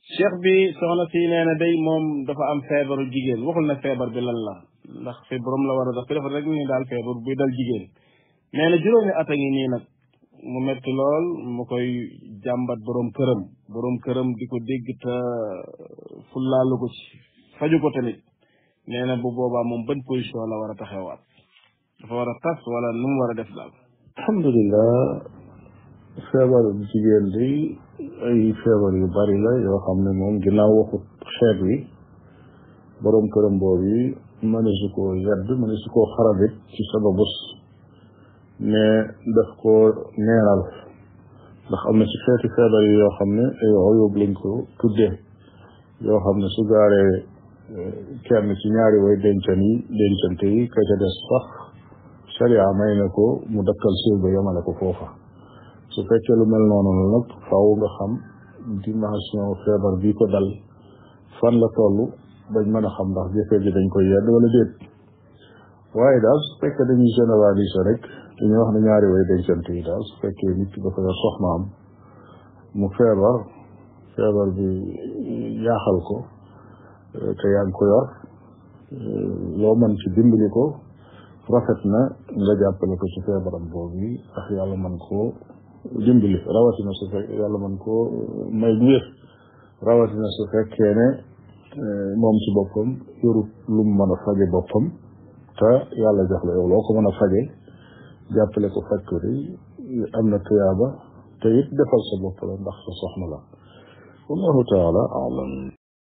cheikh bi soxna si nee na day moom dafa am feebaru jigéen waxul na feebar bi lan la ndax fi borom la war a def fi dafa rek ni daal feebar buy dal jigéen nee na juróomi at a ngi nii nag mu metti lool mu koy jàmbat borom këram borom këram di ko dégg te fullaalu ko ci faju ko tamit nee na bu boobaa moom ban position la war a taxawaat dafa war a tas wala nu mu war a def daal alhamdulilah feebaru jigéen di ay feebar yu bari la yoo xam ne moom ginnaaw waxut xeet wi borom këram boobu yi mënesu koo yedd mënesu koo xarabit ci sababus ne daf ko neenal ndax am na ci xeeti feebar yi yoo xam ne ay oyób lañ ko tuddee yoo xam ne su gaaree kenn ci ñaari way dencan yi dencante yi ka ca des sax sharia may na ko mu dakkal suuf ba yemale ko foofa su fekkee lu mel noonu la nag faaw nga xam dimension feebar bi ko dal fan la toll bañ mën a xam ndax jëkkër ji dañ koy yedd wala déet waaye daal su fekkee dañuy généraliser rek dañuy wax ne ñaari way dencante yi daal su fekkee nit ki dafa yor soxnaam mu feebar feebar bi yaaxal ko te yaa ngi ko yor loo mën ci dimbali ko rafet na nga jàppale ko ci feebaram boobu yi ndax yàlla mën koo dimbali rawatina su fekk yàlla mën koo may bu wér rawatina su fekkee ne moom ci boppam yorut lu mu mën a faje boppam te yàlla jox la yow loo ko mën a faje jàppale ko facture yi am na tuyaaba te it defal sa bopp la ndax sa soxna la wallahu taala alam